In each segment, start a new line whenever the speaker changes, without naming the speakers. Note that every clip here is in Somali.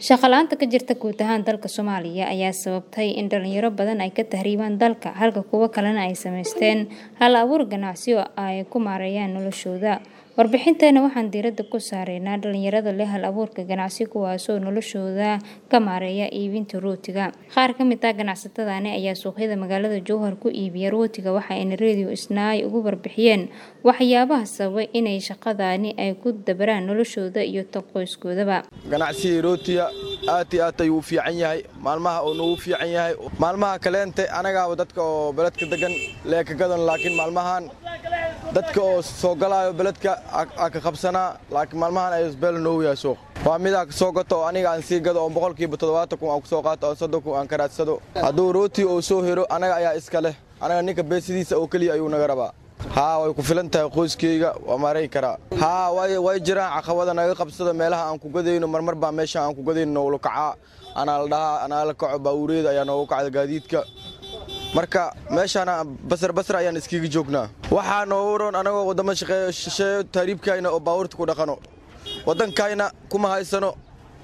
Shaqo la'aanta ka jirta guud ahaan dalka Soomaaliya ayaa sababtay in dhalinyaro badan ay ka tahriibaan dalka halka kuwo kalena ay samaysteen hal abuur ganacsi oo ay ku maareeyaan noloshooda. Warbixinteena waxaan diiradda ku saaraynaa dhalinyarada leh hal abuurka ganacsi kuwaasoo noloshooda ka maareeya iibinta rootiga. Qaar ka mid ah ganacsatadani ayaa suuqyada magaalada Jowhar ku iibiya rootiga waxayna Radio Isnaa uga warbixiyeen waxyaabaha sababay inay shaqadani ay ku dabaraan noloshooda iyo tan qoyskoodaba.
ganacsiga rootiga aad iyo aad ayuu u fiican yahay maalmaha uu nagu fiican yahay maalmaha kaleente anagaaba dadka oo beledka degan lee ka gadan laakiin maalmahan dadka oo soo galaayo beledka aa ka qabsanaa laakiin maalmahan ay isbeel noogu yahay suuq waa midaa ka soo gato oo aniga aan sii gado oo boqolkiiba toddobaatan kun aan ku soo qaato oo soddon kun aan ka raadsado hadduu rooti oo soo hero anaga ayaa iska leh anaga ninka beesidiisa oo keliya ayuu naga rabaa haa way ku filan tahay qoyskayga waa maaray karaa haa way jiraan caqabada naga qabsada meelaha aan ku gadayno marmar baa meesha aan ku gadayno noogula kacaa anaa la dhahaa anaa la kaco baawureeda ayaa noogu kacda gaadiidka marka meeshaana basar basar ayaan iskiga joognaa waxaa noogu roon anagoo waddamo shaqeeyo shisheeyo tahriibkayna oo baawurta ku dhaqano waddankayna kuma haysano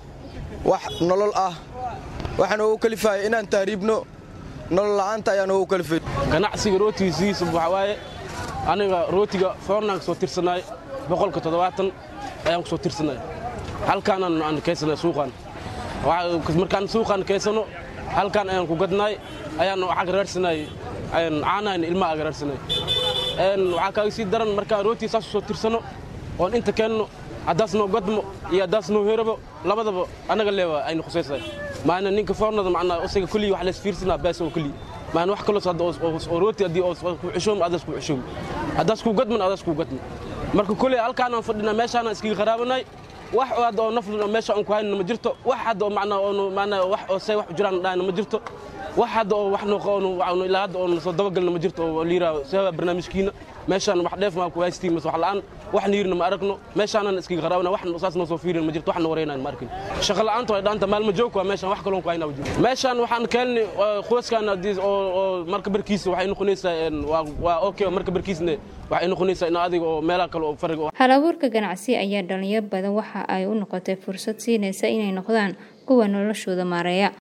wax nolol ah waxaa noogu kalifaya inaan tahriibno nolol la'aanta ayaa noogu kalifay
ganacsiga rootiga sidiisa waxaa waaye aniga rootiga foornaan ka soo tirsanaay boqolka toddobaatan ayaan ku soo tirsanaay halkaanaan aan kaysanay suuqaan markaan suuqaan kaysano halkaan ayaan ku gadnaay ayaan waxaa raarsanay caanahan ilmaha aga raarsanay waxaa kaaga sii daran markaan rootiga saas soo tirsano oon inta keenno haddaas noo gadmo iyo haddaas noo herabo labadaba annaga leewa aynu khusaysahay maana ninka foornada macnaa isaga kulliyi wax lays fiirsanaa baas oo kulliyi maana wax kaloos hadda oo rooti haddii oo ku xishoom adaas ku xishoom haddaas ku gadman adaas ku gadman marka kuley halkaanaan fadhinaa meeshaanaan iskaga qaraabanay wax hadda oo naflin meesha aan ku hayna ma jirto wax hadda oo macnaa oo macnaa wax oo say wax u jiraan dhahayna ma jirto wax hadda oo wax noo qoon ilaa hadda oo soo dabagalna ma jirto oo liiraa sababa barnaamijkiina meeshaan wax dheef maa ku haystiin mas wax la'aan wax niirna ma aragno meeshaanan iskaga qaraabana wax saas noo soo fiirin ma jirto wax na wareynayn ma arkin shaqa la'aanta way dhaanta maalma joog waa meeshaan wax kaloon ku haynaa jiro meeshaan waxaan keenni qoyskaan haddii oo oo marka barkiisa waxay noqonaysaa waa waa okay marka barkiisna waxay noqonaysaa in adiga oo meelaha kale oo fariga
hal abuurka ganacsi ayaa dhalinyaro badan waxa ay u noqotay fursad siinaysa inay noqdaan kuwa noloshooda maareeya